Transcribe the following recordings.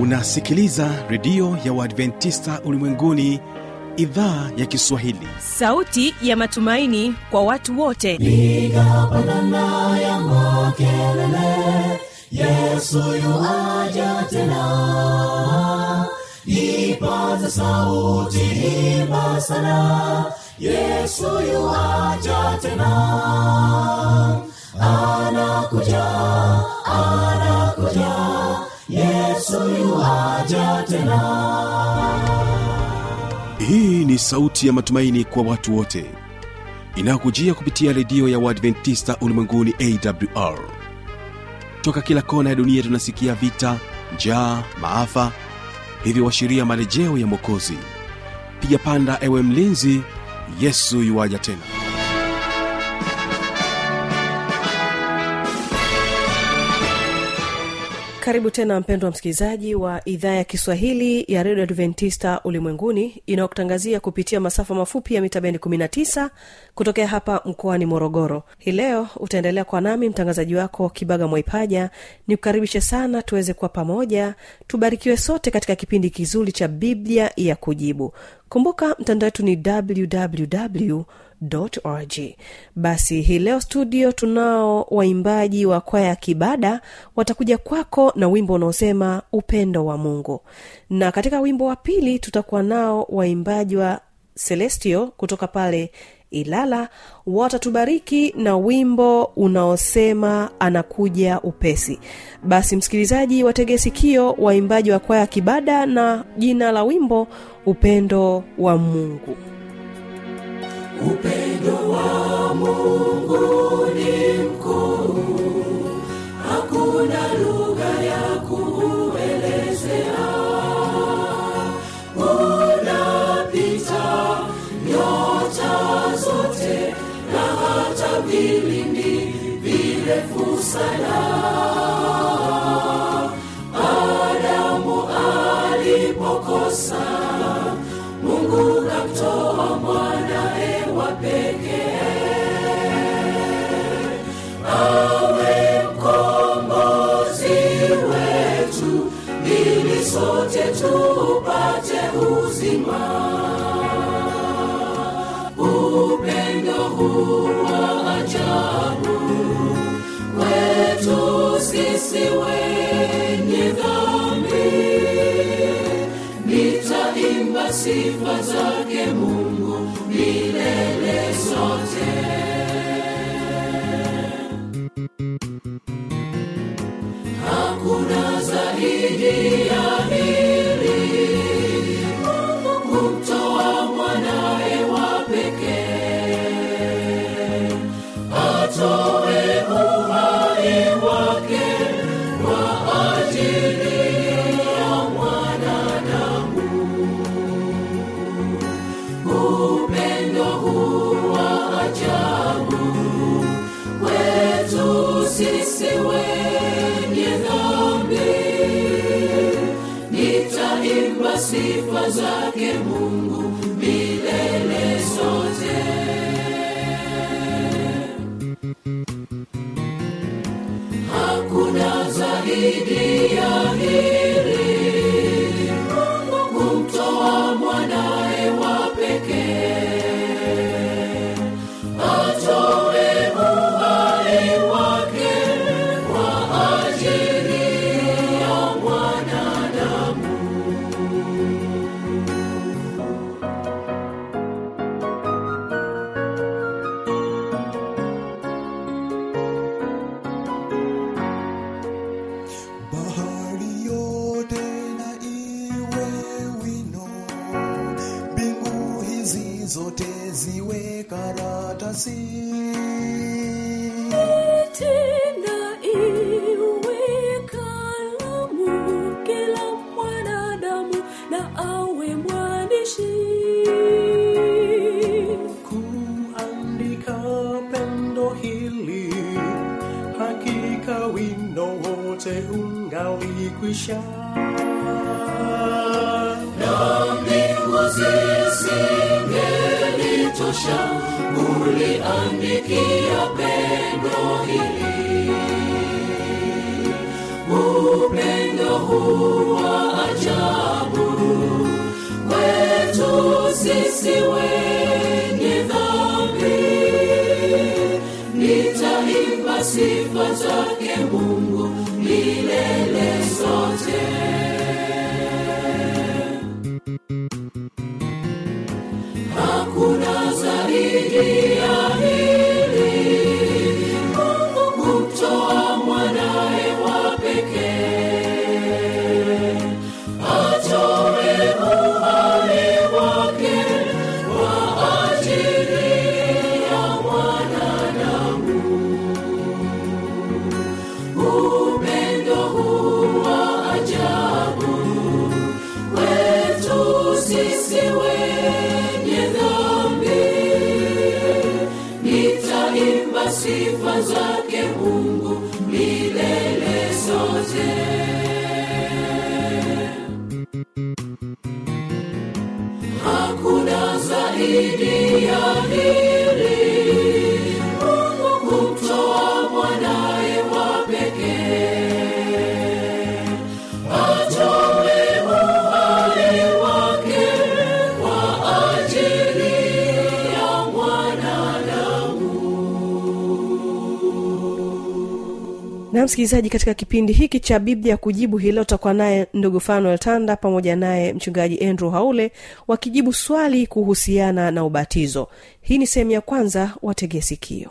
unasikiliza redio ya uadventista ulimwenguni idhaa ya kiswahili sauti ya matumaini kwa watu wote piga pandana ya makelele yesu yuaja tena ipaza sauti imba sana yesu yuaja tena anakuja anakuja yesu yuaja tena hii ni sauti ya matumaini kwa watu wote inayokujia kupitia redio ya uadventista ulimwenguni awr toka kila kona ya dunia tunasikia vita njaa maafa hivyo washiria marejeo ya mwokozi piga panda ewe mlinzi yesu yuwaja tena karibu tena mpendwa msikilizaji wa idhaa ya kiswahili ya redio adventista ulimwenguni inayokutangazia kupitia masafa mafupi ya mita bendi 19 kutokea hapa mkoani morogoro hii leo utaendelea kwa nami mtangazaji wako kibaga mwaipaja ni kukaribishe sana tuweze kuwa pamoja tubarikiwe sote katika kipindi kizuri cha biblia ya kujibu kumbuka mtandao wetu ni www org basi hii leo studio tunao waimbaji wa kwaya ya kibada watakuja kwako na wimbo unaosema upendo wa mungu na katika wimbo wa pili tutakuwa nao waimbaji wa celestio kutoka pale ilala watatubariki na wimbo unaosema anakuja upesi basi msikilizaji watege sikio waimbaji wa kwaya ya kibada na jina la wimbo upendo wa mungu upendo wa mungu ni mkuu hakuna lugha ya kuelezea unapita nyota zote na hata vilindi virefu sana adamu alipokosa mungu kamtoa mwanae wa pekee awe mkombozi wetu ili sote tupate uzima upendo huu wa ajabu kwetu sisi wenye dhambi nitaimba sifa zake mungu milele zote hakuna zaidi ya hili mungu kumtoa mwanae wa pekee atowe uhai wake kwa ajili ya mwanadamu upendo huu wa ajabu kwetu sisi wenye dhambi nitaimba sifa zake mungu milele zote hakuna zaidi ya hili mungu kumtoa mwanae wa pekee atowe uhai wake kwa ajili ya mwanadamu bahari yote na iwe wino mbingu hizi zote ziwe karatasi tena iwe kalamu kila mwanadamu na awe mwandishi kuandika pendo hili hakika wino wote ungalikwisha mbingu zisingelitosha uliandikia pendo hili upendo huu wa ajabu kwetu sisi wenye dhambi nitaimba sifa zake mungu milele zote hakuna zaidi ya hili mungu kumtoa mwanaye wa pekee atoe uhai wake kwa ajili ya mwanadamu upendo huu wa ajabu kwetu sisi wenye dhambi nitaimba sifa zake mungu milele zote hakuna zaidi ya hili mungu kumtoa mwanaye wa pekee atoe uhai wake kwa ajili ya mwanadamu na msikilizaji katika kipindi hiki cha biblia kujibu hii leo utakuwa naye ndugu fanuel tanda pamoja naye mchungaji andrew haule wakijibu swali kuhusiana na ubatizo hii ni sehemu ya kwanza wategee sikio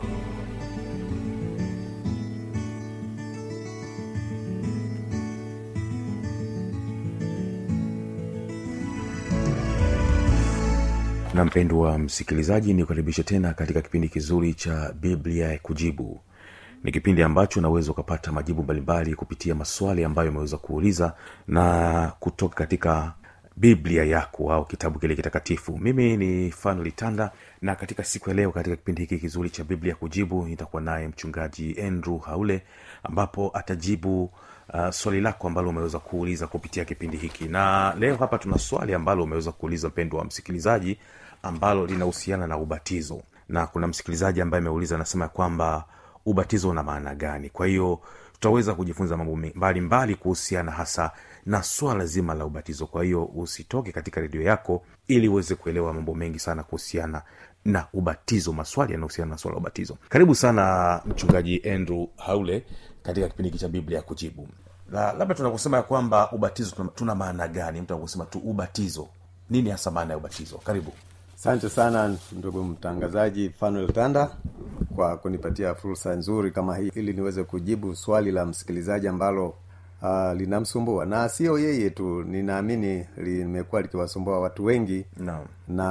na mpendwa msikilizaji ni kukaribisha tena katika kipindi kizuri cha biblia ya kujibu ni kipindi ambacho unaweza ukapata majibu mbalimbali kupitia maswali ambayo umeweza kuuliza na kutoka katika biblia yako au kitabu kile kitakatifu mimi ni fanuel tanda na katika siku ya leo katika kipindi hiki kizuri cha biblia kujibu nitakuwa naye mchungaji andrew haule ambapo atajibu uh, swali lako ambalo umeweza kuuliza kupitia kipindi hiki na leo hapa tuna swali ambalo umeweza kuuliza mpendo wa msikilizaji ambalo linahusiana na ubatizo na kuna msikilizaji ambaye ameuliza anasema kwamba ubatizo una maana gani kwa hiyo tutaweza kujifunza mambo me- mbalimbali kuhusiana hasa na swala zima la ubatizo kwa hiyo usitoke katika redio yako ili uweze kuelewa mambo mengi sana kuhusiana na ubatizo maswali yanahusiana na swala la ubatizo karibu sana mchungaji andrew haule katika kipindi hiki cha biblia ya kujibu la, labda tunaposema ya kwamba ubatizo tuna, tuna maana gani mtu anaposema tu ubatizo nini hasa maana ya ubatizo karibu asante sana ndugu mtangazaji fanuel tanda kwa kunipatia fursa nzuri kama hii ili niweze kujibu swali la msikilizaji ambalo uh, linamsumbua na sio yeye tu ninaamini limekuwa likiwasumbua watu wengi Naam. na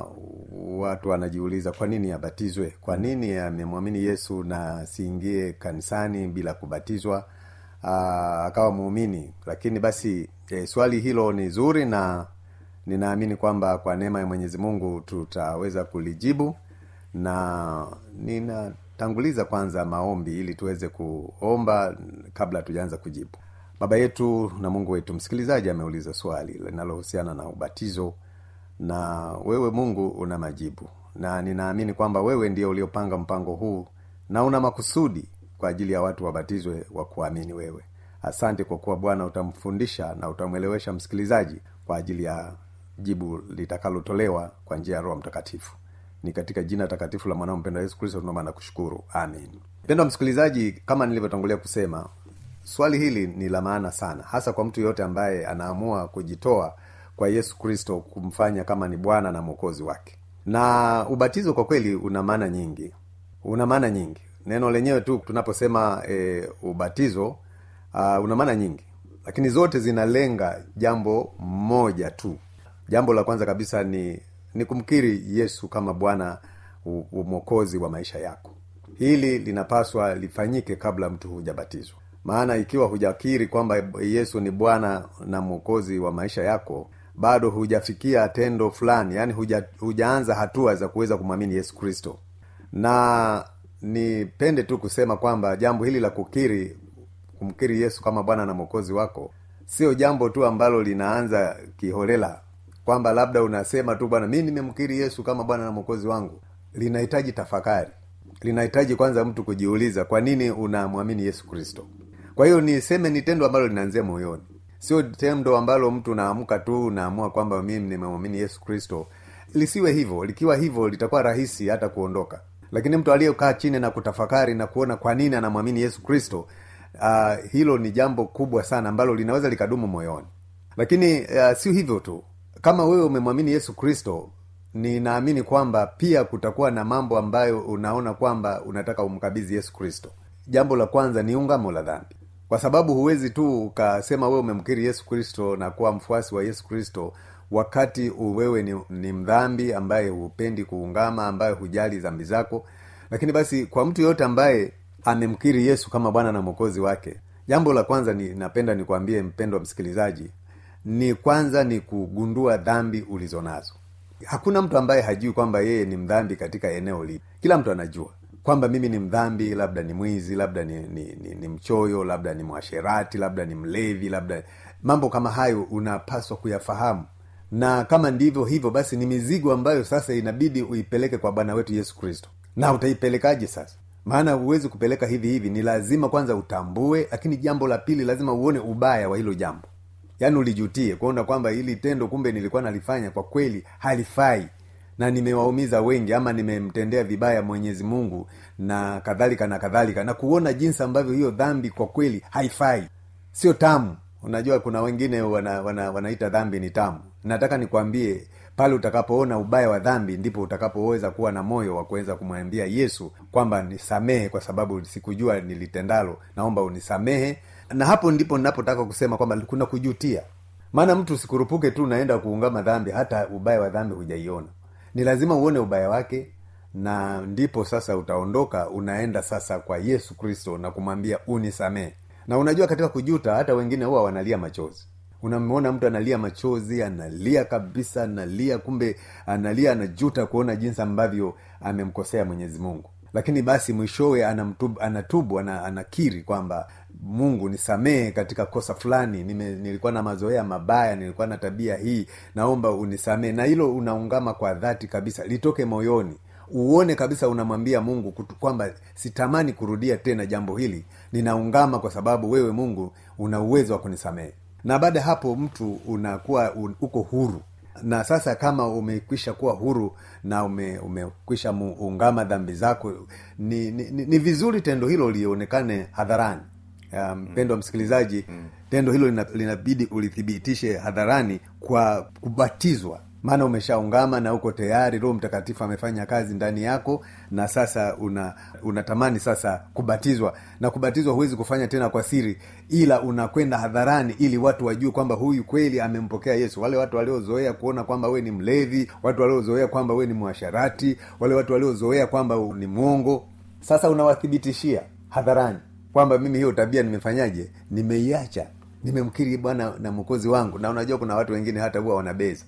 watu wanajiuliza kwa nini abatizwe kwa nini amemwamini yesu na asiingie kanisani bila kubatizwa aa, akawa muumini lakini basi e, swali hilo ni zuri na ninaamini kwamba kwa neema ya mwenyezi mungu tutaweza kulijibu na ninatanguliza kwanza maombi ili tuweze kuomba kabla tujaanza kujibu baba yetu na mungu wetu msikilizaji ameuliza swali linalohusiana na ubatizo na wewe mungu una majibu na ninaamini kwamba wewe ndio uliopanga mpango huu na una makusudi kwa ajili ya watu wabatizwe wa kuamini wewe asante kwa kuwa bwana utamfundisha na utamwelewesha msikilizaji kwa ajili ya jibu litakalotolewa kwa njia ya roho mtakatifu ni katika jina takatifu la mwanao mpendwa yesu kristo tunaomba na kushukuru amin mpendwa msikilizaji kama nilivyotangulia kusema swali hili ni la maana sana hasa kwa mtu yoyote ambaye anaamua kujitoa kwa yesu kristo kumfanya kama ni bwana na mwokozi wake na ubatizo kwa kweli una maana nyingi una maana nyingi neno lenyewe tu tunaposema e, ubatizo uh, una maana nyingi lakini zote zinalenga jambo moja tu jambo la kwanza kabisa ni ni kumkiri yesu kama bwana u- u- mwokozi wa maisha yako hili linapaswa lifanyike kabla mtu hujabatizwa maana ikiwa hujakiri kwamba yesu ni bwana na mwokozi wa maisha yako bado hujafikia tendo fulani yaani huja, hujaanza hatua za kuweza kumwamini yesu kristo na nipende tu kusema kwamba jambo hili la kukiri kumkiri yesu kama bwana na mwokozi wako sio jambo tu ambalo linaanza kiholela kwamba labda unasema tu bwana mi nimemkiri yesu kama bwana na mwokozi wangu linahitaji tafakari linahitaji kwanza mtu kujiuliza kwa nini unamwamini yesu kristo kwa hiyo niseme ni tendo ambalo linaanzia moyoni sio tendo ambalo mtu naamka tu unaamua kwamba mimi nimemwamini yesu kristo lisiwe hivyo likiwa hivyo litakuwa rahisi hata kuondoka lakini mtu aliyekaa chini na kutafakari na kuona kwa nini anamwamini yesu kristo uh, hilo ni jambo kubwa sana ambalo linaweza likadumu moyoni lakini uh, sio hivyo tu kama wewe umemwamini yesu kristo ninaamini kwamba pia kutakuwa na mambo ambayo unaona kwamba unataka umkabidhi yesu kristo jambo la kwanza ni ungamo la dhambi kwa sababu huwezi tu ukasema wewe umemkiri yesu kristo na kuwa mfuasi wa yesu kristo wakati wewe ni, ni mdhambi ambaye hupendi kuungama ambaye hujali dhambi zako lakini basi kwa mtu yoyote ambaye amemkiri yesu kama bwana na mwokozi wake jambo la kwanza ni napenda nikwambie mpendwa msikilizaji ni kwanza ni kugundua dhambi ulizonazo hakuna mtu ambaye hajui kwamba yeye ni mdhambi katika eneo lipi kila mtu anajua kwamba mimi ni mdhambi labda ni mwizi labda ni, ni, ni, ni mchoyo labda ni mwasherati labda ni mlevi labda mambo kama hayo unapaswa kuyafahamu na kama ndivyo hivyo basi ni mizigo ambayo sasa inabidi uipeleke kwa bwana wetu yesu kristo na utaipelekaje sasa maana huwezi kupeleka hivi hivi ni lazima kwanza utambue lakini jambo la pili lazima uone ubaya wa hilo jambo yaani ulijutie kuona kwamba hili tendo kumbe nilikuwa nalifanya kwa kweli halifai na nimewaumiza wengi ama nimemtendea vibaya mwenyezi mungu na kadhalika na kadhalika na kuona jinsi ambavyo hiyo dhambi kwa kweli haifai sio tamu unajua kuna wengine wana, wana, wanaita dhambi ni tamu nataka nikwambie pale utakapoona ubaya wa dhambi ndipo utakapoweza kuwa na moyo wa kuweza kumwambia yesu kwamba nisamehe kwa sababu sikujua nilitendalo naomba unisamehe na hapo ndipo ninapotaka kusema kwamba kuna kujutia maana mtu sikurupuke tu naenda kuungama dhambi hata ubaya wa dhambi hujaiona ni lazima uone ubaya wake na ndipo sasa utaondoka unaenda sasa kwa yesu kristo na kumwambia unisamehe na unajua katika kujuta hata wengine huwa wanalia machozi unamwona mtu analia machozi analia kabisa analia kumbe analia anajuta kuona jinsi ambavyo amemkosea mwenyezi mungu lakini basi mwishowe anamtubu, anatubu ana, anakiri kwamba mungu nisamehe katika kosa fulani Nime, nilikuwa na mazoea mabaya nilikuwa na tabia hii naomba unisamehe na hilo unaungama kwa dhati kabisa litoke moyoni uone kabisa unamwambia mungu kutu, kwamba sitamani kurudia tena jambo hili ninaungama kwa sababu wewe mungu una uwezo wa kunisamehe na baada ya hapo mtu unakuwa un, uko huru na sasa kama umekwisha kuwa huru na ume, umekwisha ungama dhambi zako ni, ni, ni, ni vizuri tendo hilo lionekane hadharani mpendo um, mm. msikilizaji mm. tendo hilo linabidi ulithibitishe hadharani kwa kubatizwa maana umeshaungama na uko tayari roho mtakatifu amefanya kazi ndani yako na sasa una unatamani sasa kubatizwa na kubatizwa huwezi kufanya tena kwa siri ila unakwenda hadharani ili watu wajue kwamba huyu kweli amempokea yesu wale watu waliozoea kuona kwamba we ni mlevi watu waliozoea kwamba we ni mwasharati wale watu waliozoea kwamba ni mwongo sasa unawathibitishia hadharani kwamba mimi hiyo tabia nimefanyaje nimeiacha nimemkiri bwana na mwokozi wangu na unajua kuna watu wengine hata huwa wanabeza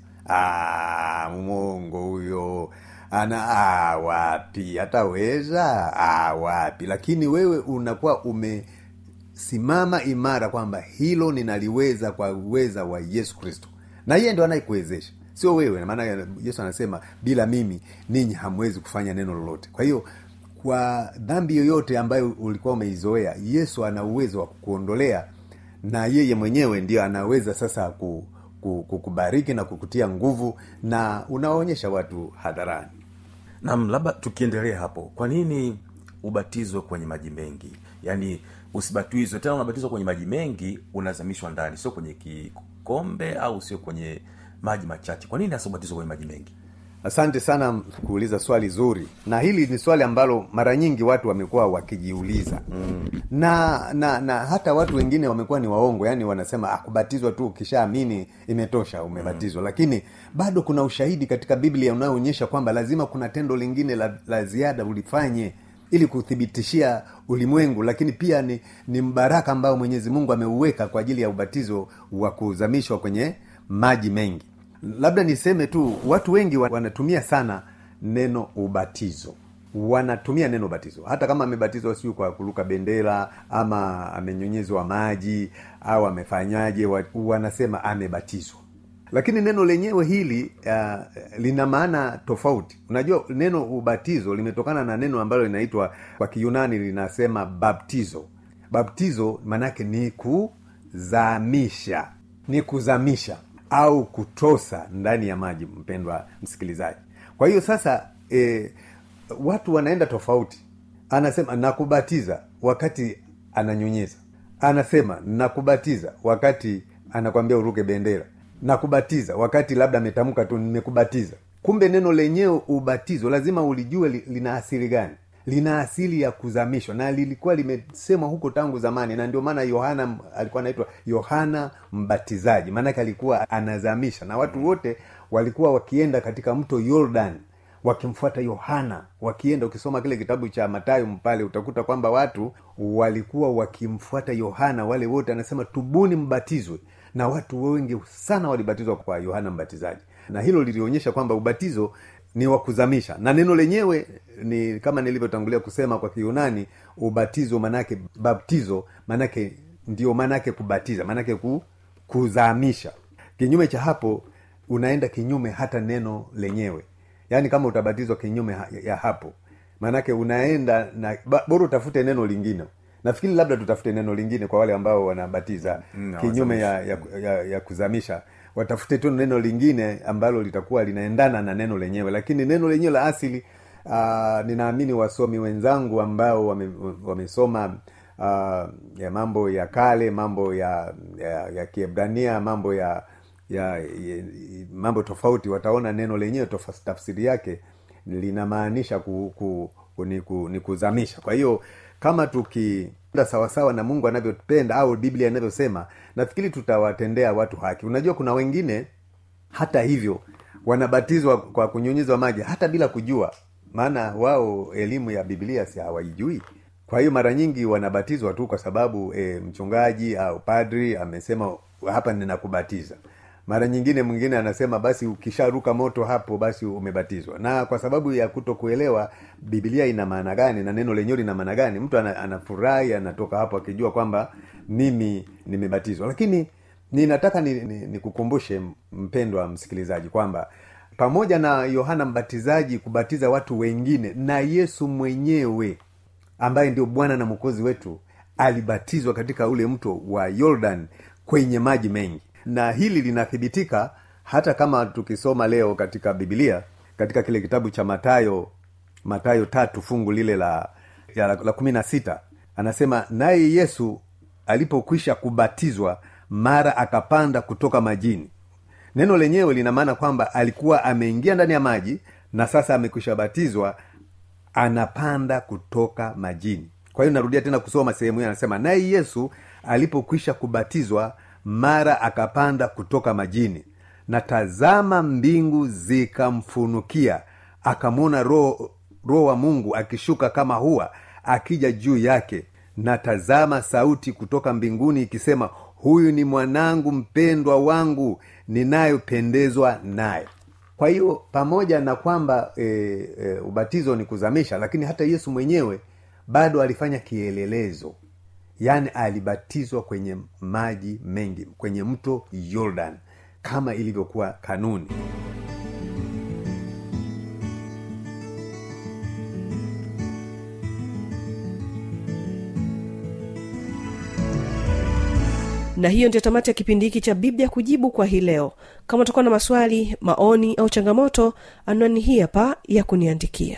mongo huyo ana ah, wapi hataweza ah, wapi lakini wewe unakuwa umesimama imara kwamba hilo ninaliweza kwa uweza wa yesu kristo na yeye ndo anayekuwezesha sio wewe maana yesu anasema bila mimi ninyi hamwezi kufanya neno lolote kwa hiyo kwa dhambi yoyote ambayo ulikuwa umeizoea yesu ana uwezo wa kukuondolea na yeye mwenyewe ndio anaweza sasa ku, kukubariki na kukutia nguvu na unawaonyesha watu hadharani nam labda tukiendelea hapo kwa nini ubatizwe kwenye maji mengi yaani usibatizwe tena unabatizwa kwenye maji mengi unazamishwa ndani sio kwenye kikombe au sio kwenye maji machache kwa nini hasa ubatizwa kwenye maji mengi asante sana kuuliza swali zuri na hili ni swali ambalo mara nyingi watu wamekuwa wakijiuliza mm. na na na hata watu wengine wamekuwa ni waongo yani wanasema ah, kubatizwa tu ukishaamini imetosha umebatizwa mm. lakini bado kuna ushahidi katika biblia unayoonyesha kwamba lazima kuna tendo lingine la, la ziada ulifanye ili kuthibitishia ulimwengu lakini pia ni, ni mbaraka ambao mwenyezi mungu ameuweka kwa ajili ya ubatizo wa kuzamishwa kwenye maji mengi labda niseme tu watu wengi wanatumia sana neno ubatizo wanatumia neno ubatizo hata kama amebatizwa siu kwa kuruka bendera ama amenyonyezwa maji au amefanyaje wanasema amebatizwa lakini neno lenyewe hili uh, lina maana tofauti unajua neno ubatizo limetokana na neno ambalo linaitwa kwa kiyunani linasema baptizo baptizo maanake ni kuzamisha ni kuzamisha au kutosa ndani ya maji mpendwa msikilizaji kwa hiyo sasa e, watu wanaenda tofauti anasema nakubatiza wakati ananyunyiza anasema nakubatiza wakati anakwambia uruke bendera nakubatiza wakati labda ametamka tu nimekubatiza kumbe neno lenyewe ubatizo lazima ulijue li, lina asili gani lina asili ya kuzamishwa na lilikuwa limesemwa huko tangu zamani na ndio maana yohana alikuwa anaitwa yohana mbatizaji maanake alikuwa anazamisha na watu wote walikuwa wakienda katika mto yordan wakimfuata yohana wakienda ukisoma kile kitabu cha matayo pale utakuta kwamba watu walikuwa wakimfuata yohana wale wote anasema tubuni mbatizwe na watu wengi sana walibatizwa kwa yohana mbatizaji na hilo lilionyesha kwamba ubatizo ni wa kuzamisha na neno lenyewe ni kama nilivyotangulia kusema kwa kiunani ubatizo manake baptizo manake ndio manake kubatiza manake ku, kuzamisha kinyume cha hapo unaenda kinyume hata neno lenyewe yaani kama utabatizwa kinyume ha- ya hapo maanake unaenda na ba- bora utafute neno lingine nafikiri labda tutafute neno lingine kwa wale ambao wanabatiza Mm, kinyume ya, ya, ya, ya kuzamisha watafute tu neno lingine ambalo litakuwa linaendana na neno lenyewe lakini neno lenyewe la asili uh, ninaamini wasomi wenzangu ambao wame, wamesoma uh, ya mambo ya kale mambo ya ya, ya kiebrania mambo ya, ya, ya mambo tofauti wataona neno lenyewe tofa- tafsiri yake linamaanisha ku, ku, ku, ni, ku, ni kuzamisha kwa hiyo kama tukienda sawasawa na mungu anavyopenda au biblia inavyosema nafikiri tutawatendea watu haki unajua kuna wengine hata hivyo wanabatizwa kwa kunyunyizwa maji hata bila kujua maana wao elimu ya biblia si hawaijui kwa hiyo mara nyingi wanabatizwa tu kwa sababu e, mchungaji au padri amesema hapa ninakubatiza mara nyingine mwingine anasema basi ukisharuka moto hapo basi umebatizwa na kwa sababu ya kuto kuelewa biblia ina maana gani na neno lenyewe lina maana gani mtu ana- anafurahi anatoka hapo akijua kwamba mimi nimebatizwa lakini ninataka nikukumbushe ni, ni nikukumbushe, mpendwa msikilizaji kwamba pamoja na yohana mbatizaji kubatiza watu wengine na yesu mwenyewe ambaye ndio bwana na mwokozi wetu alibatizwa katika ule mto wa yordan kwenye maji mengi na hili linathibitika hata kama tukisoma leo katika bibilia katika kile kitabu cha matayo matayo tatu fungu lile la ya la, la kumi na sita anasema naye yesu alipokwisha kubatizwa mara akapanda kutoka majini neno lenyewe lina maana kwamba alikuwa ameingia ndani ya maji na sasa amekwisha batizwa anapanda kutoka majini kwa hiyo narudia tena kusoma sehemu hiyo anasema naye yesu alipokwisha kubatizwa mara akapanda kutoka majini na tazama mbingu zikamfunukia akamwona roho roho wa mungu akishuka kama huwa akija juu yake na tazama sauti kutoka mbinguni ikisema huyu ni mwanangu mpendwa wangu ninayopendezwa naye kwa hiyo pamoja na kwamba e, e, ubatizo ni kuzamisha lakini hata yesu mwenyewe bado alifanya kielelezo yaani alibatizwa kwenye maji mengi kwenye mto yordan kama ilivyokuwa kanuni na hiyo ndio tamati ya kipindi hiki cha biblia kujibu kwa hii leo kama utakuwa na maswali maoni au changamoto anwani hii hapa ya kuniandikia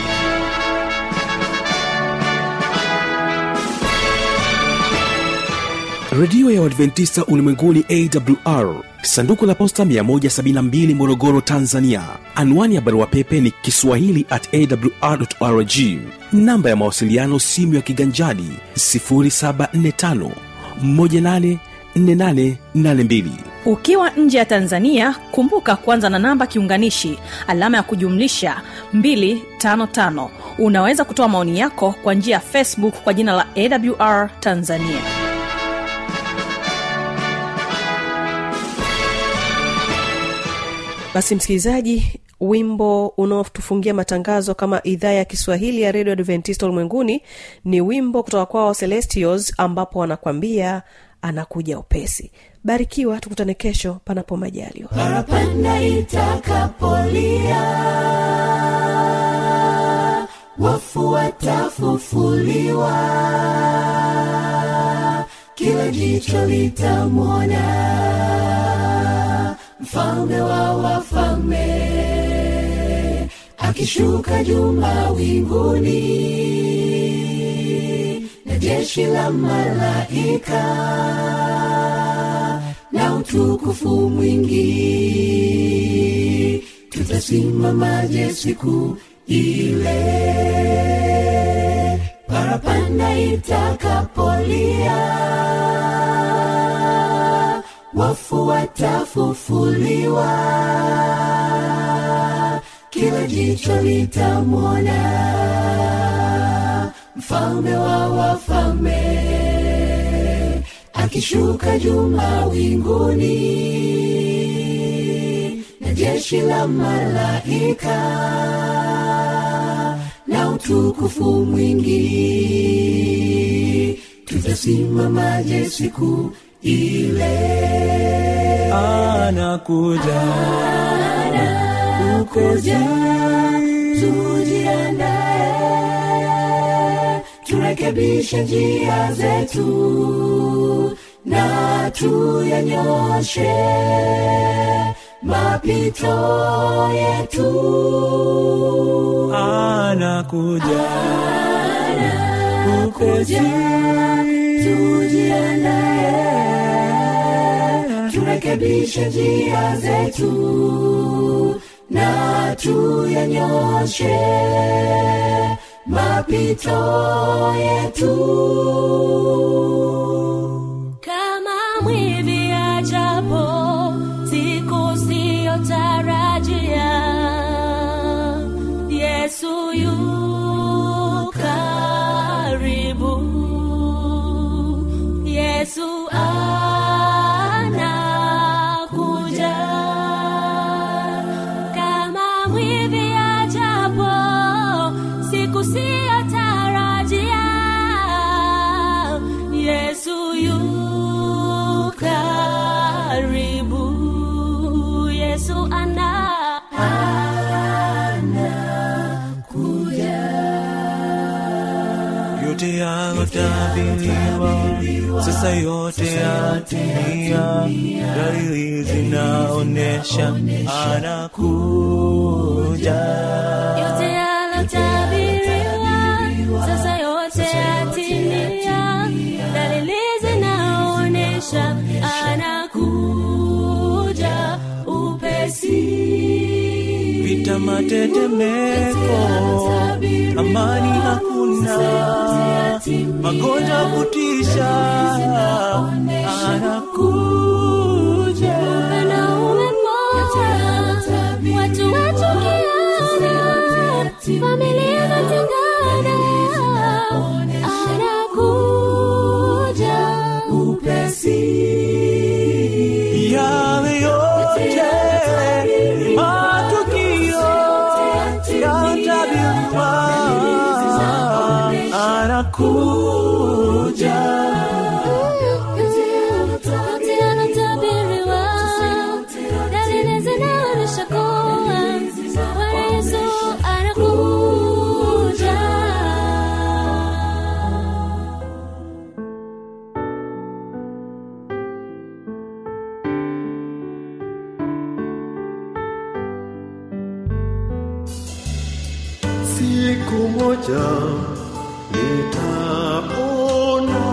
redio ya uadventista ulimwenguni awr sanduku la posta 172 morogoro tanzania anwani ya barua pepe ni kiswahili at awrrg namba ya mawasiliano simu ya kiganjadi 745 184882 ukiwa nje ya tanzania kumbuka kuanza na namba kiunganishi alama ya kujumlisha 255 unaweza kutoa maoni yako kwa njia ya facebook kwa jina la awr tanzania basi msikilizaji wimbo unaotufungia matangazo kama idhaa ya kiswahili ya redio adventista ulimwenguni ni wimbo kutoka kwao celestials ambapo wanakwambia anakuja upesi barikiwa tukutane kesho panapo majaliwa parapanda itakapolia wafu watafufuliwa kila jicho litamwona mfalme wa wafalme akishuka juu mawinguni na jeshi la malaika na utukufu mwingi tutasimamaje siku ile parapanda itakapolia wafu watafufuliwa kila jicho litamwona mfalme wa wafalme akishuka juu mawinguni na jeshi la malaika na utukufu mwingi tutasimamaje siku ile anakuja kuja tujiandae turekebishe njia zetu na tuyanyoshe mapito yetu anakuja kuja tujiandae turekebishe njia zetu na tuyanyoshe mapito yetu kama mwivi ajapo siku siyotarajia yesu yu karibu yesu anakuja kama mwivi ajapo siku siyotarajia yesu yu karibu yesu ana yote yalotabiriwa sasa yote yatimia dalili zinaonyesha anakuja yote yalotabiriwa sasa yote yatimia dalili zinaonyesha anakuja upesi vita matetemeko amani hakuna magonjwa kutisha anakuja na umepoa watu wachukiana familia zatengana anakuja upesi yale yote matukio yatabiriwa anakuja yote yanatabiriwa dalili zinaonyesha kuwa Bwana Yesu anakuja siku moja nitaona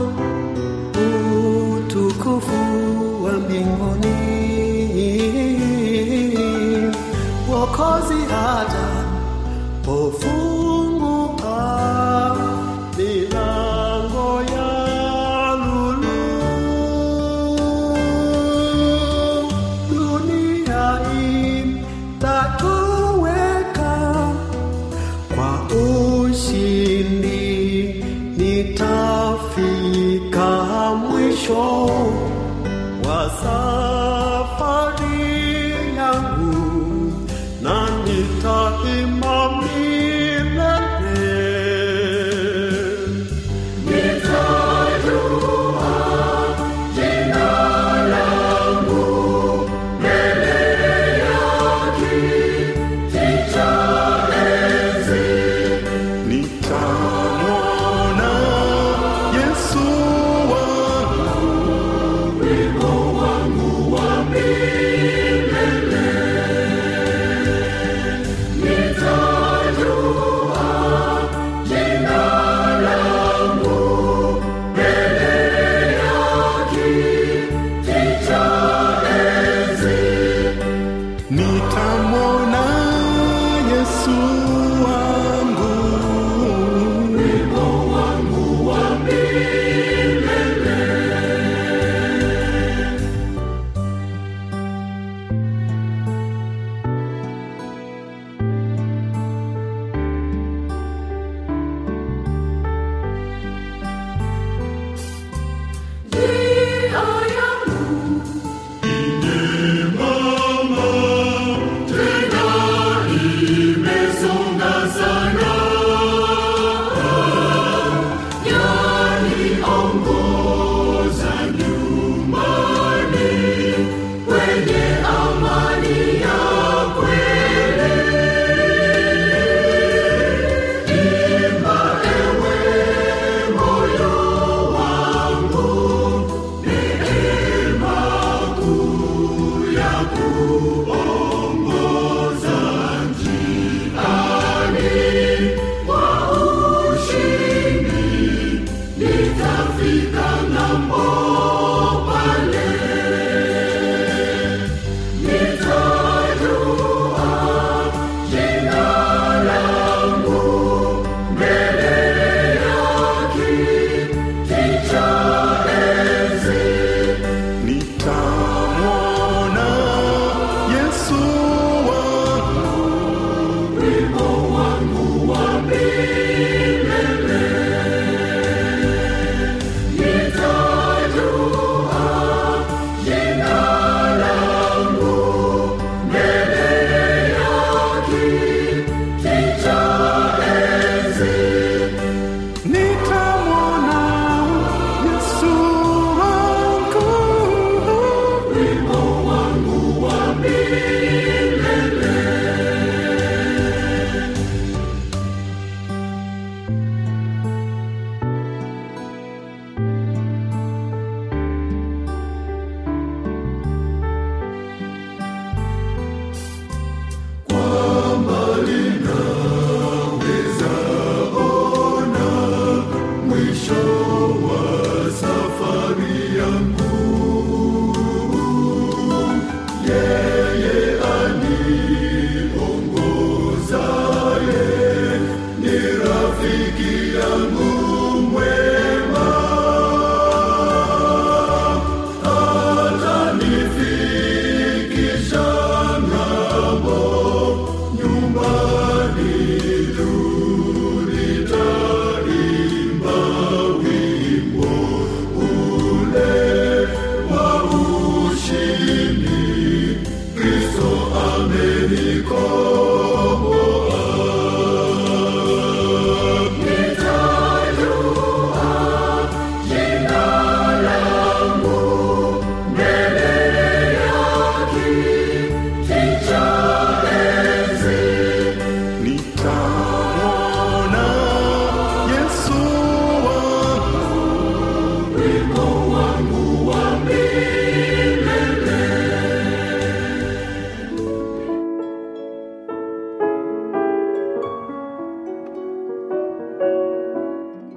utukufu wa mbinguni wokozi hata pofungua milango ya lulu dunia itatoweka kwa ushindi nitafika mwisho wa safari yangu na nitaima milele nitamwona yesu wangu mwema